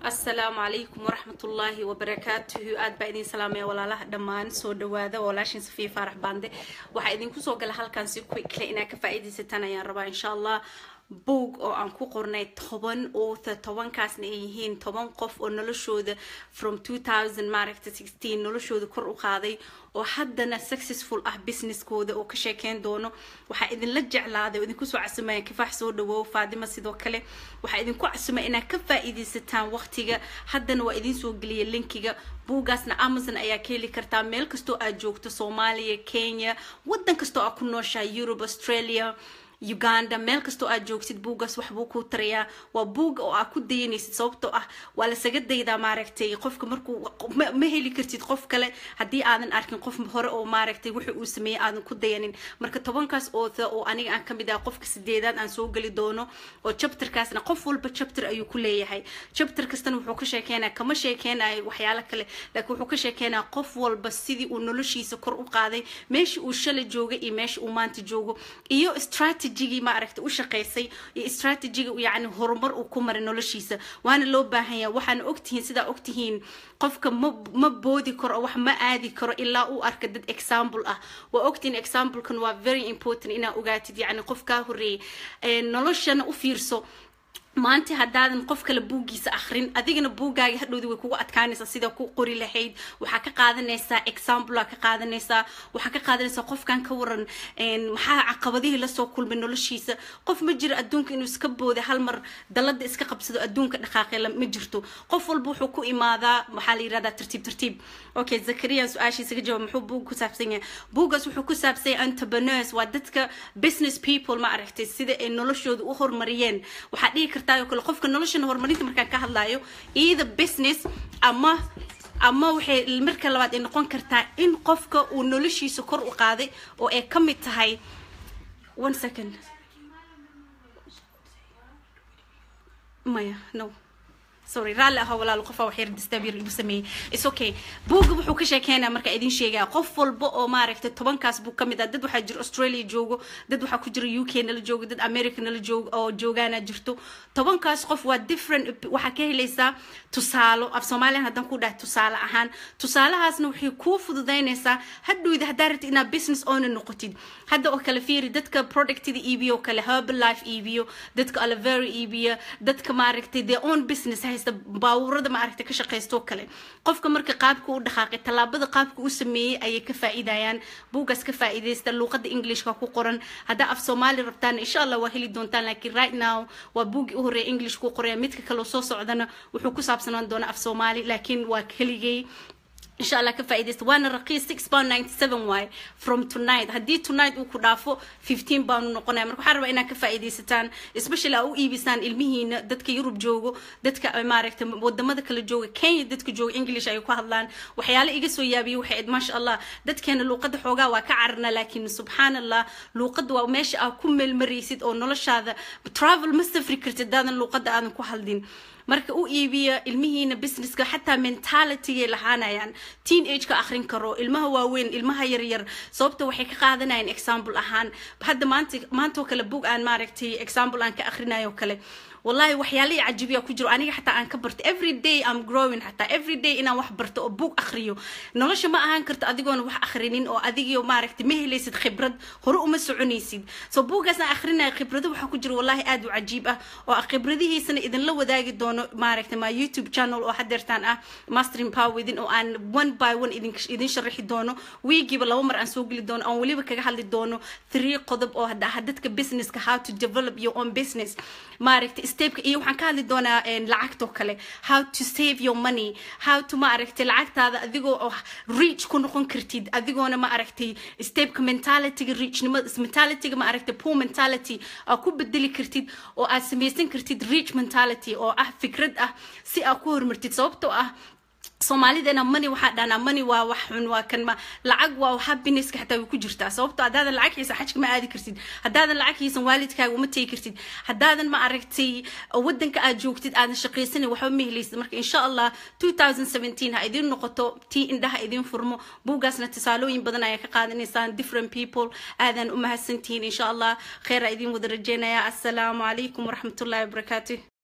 asalaamu calaykum waraxmatullaahi wabarakaatuhu aad baa idin salaamaya walaalaha dhammaan soo dhawaada walaashin safiya faarax baande waxaa idinku soo gala halkan si quickly inaad ka faa'iidaysataan ayaan rabaa insha allah boog oo aan ku qornay toban author tobankaasna ay yihiin toban qof oo noloshooda from 2000 maaragta 16 noloshooda kor u qaaday oo haddana successful ah businesskooda oo ka sheekeyn doono waxaa idinla jeclaaday oo idinku soo casumaya kifaax soo dhawow faadima sidoo kale waxaa idinku casumaya inaad ka faa'iidaysataan waqtiga haddana waa idin soo geliya linkiga buugaasna amazon ayaa ka heli kartaa meel kastoo aad joogto soomaaliya kenya waddan kastoo aad ku nooshahay europe australia uganda meel kastoo aad joogtid buugaas waxbuu kuu tarayaa waa buuga oo aad ku dayanaysid sababtoo ah waa lasaga daydaa maaragtay qofka markuu ma heli kartid qof kale haddii aadan arkin qof hore oo maaragtay wuxuu uu sameeyey aadan ku dayanin marka tobankaas ootha oo aniga aan kamid ah qofka sideedaad aan soo geli doono oo chapterkaasna qof walba chapter ayuu ku leeyahay chapter kastana wuxuu ka sheekeynaya kama sheekeynayo waxyaalo kale laakiin wuxuu ka sheekeynaya qof walba sidii uu noloshiisa kor u qaaday meesha uu shalay jooga iyo meesha uu maanta joogo iyo strategy strategigii maaragta u shaqaysay iyo strategiga yani horumar uu ku maray noloshiisa waana loo baahan yahay waxaana ogtihiin sidaa ogtihiin qofka ma ma boodi karo wax ma aadi karo ilaa uu arka dad example ah waa ogtihiin examplekan waa very important inaa ogaatid yani qof kaa horeeyay noloshana u fiirso maanta haddaadan qof kale buuggiisa akrin adigana buuggaagi hadhowdi way kugu adkaanaysaa sida ku qori lahayd waxaa ka qaadanaysaa examplea ka qaadanaysaa waxaa ka qaadanaysaa qofkan ka waran maxaa caqabadihii lasoo kulmay noloshiisa qof ma jiro adduunka inuu iska booda hal mar dalada iska qabsado adduunka dhaqaaqe ma jirto qof walba wuxuu ku imaadaa maxaa la yirahdaa tartiib tartiib okay zakariya su-aashiisa ka jawaab muxuu buug ku saabsan yahay buuggaas wuxuu ku saabsan yahay entrepreneurs waa dadka business people ma aragtay sida ay noloshooda u horumariyeen waxaa dhihi kartaa oo kale qofka noloshana horumarinta markaan ka hadlayo either business ama ama waxay marka labaad ay noqon kartaa in qofka uu noloshiisa kor u qaaday oo ay ka mid tahay one second maya no sorry raalli aha walaalo qofa wax yar distabyar igu sameeyey is okay buugga wuxuu ka sheekeynaa marka idin sheegaya qof walba oo maaragtay tobankaas buu kamid ah dad waxaa jira australia joogo dad waxaa ku jira u k nala joogo dad america nala joogo oo joogaana jirto tobankaas qof waa different waxaa ka helaysaa tusaalo af soomaaliyan haddaan ku dhahay tusaale ahaan tusaalahaasna waxay kuu fududaynaysaa hadhowda haddaa rabtid inaad business owner noqotid hadda oo kale fiiri dadka productada iibiyo kale herbal life iibiyo dadka alavera iibiya dadka maaragtay their own business haysta baawurada maaragtay ka shaqaysto kale qofka marka qaabka u dhaqaaqay tallaabada qaabka u sameeyey ayay ka faa'iidayaan buugaas ka faa'iidaysta luuqada englishka ku qoran haddaa af soomaali rabtaan insha allah waa heli doontaan laakiin right now waa buuggii u horreeya english ku qoraya midka kaloo soo socdana wuxuu ku saabsanaan doonaa af soomaali laakiin waa keligay إن شاء الله كفايدة وانا رقيس 6 باوند 97 واي from tonight هدي tonight وكو دافو 15 باوند نقونا مركو حاربا إنا كفايدة ستان especially أو إيبسان المهين دادك يوروب جوغو دادك أمارك ودما دك الجوغو كين دادك جوغو إنجليش أيو كهدلان وحيالي إيجسو يابي وحيد ما شاء الله داد كان لو قد حوغا وكعرنا لكن سبحان الله لو قد وماشي أكم المريسيد أو نولش هذا travel مستفري كرتي دادن لو قد آدن كو هالدين marka u iibiya ilmihiina businesska xataa mentalitygay lahaanayaan teen age ka akhrin karo ilmaha waaweyn ilmaha yaryar sababta waxay ka qaadanayaan example ahaan hadda maanta maantoo kale book aan maaragtay example aan ka akhrinayo kale والله waxyaalo cajibiya ku jiro aniga xataa aan ka barto every day I'm growing xataa every day inaan wax barto oo book akhriyo nolosha ma ahaan karto adigoona wax akhrinin oo adigiyo maaragtay ma helaysid khibrad hore uma soconaysid so buugaas aan akhrinayo khibrado waxaa ku jiro wallahi aad u cajiib ah oo khibradihiisana idinla wadaagi doono maaragtay ma youtube channel oo hadeertaan ah mastering power within oo aan one by one idin idin sharaxi doono wiigiiba laba mar aan soo geli doono aan weliba kaga hadli doono three qodob oo dadka businesska how to develop your own business maaragtay stepka iyo waxaan ka hadli doonaa lacagtoo kale how to save your money how to ma aragtay lacagtaada adigoo oo reach ku noqon kartid adigoona ma aragtay stepka mentalityga reachnimada mentalityga ma aragtay poor mentality aa ku bedeli kartid oo aad samaysan kartid reach mentality oo ah fikrad ah si aad ku horumartid sababtoo ah soomaalidana mani waxaa dhahnaa mani waa wax xun waa kan ma lacag waa happinesska xataa way ku jirtaa sababto haddaadan lacag xiisan xajka ma aadi kartid haddaadan lacag xiisan waalidkaaga uma tegi kartid haddaadan ma aragtay wadanka aad joogtid aadan shaqaysanin waxba ma helaysid marka insha allah 2017 ha idin noqoto tii indhaha idin furmo buugaasna tusaalooyin badan ayaa ka qaadanaysaan different people aadan u mahadsantihiin insha allah kheyra idin wada rajeynaya assalaamu calaykum waraxmatullahi wabarakaatu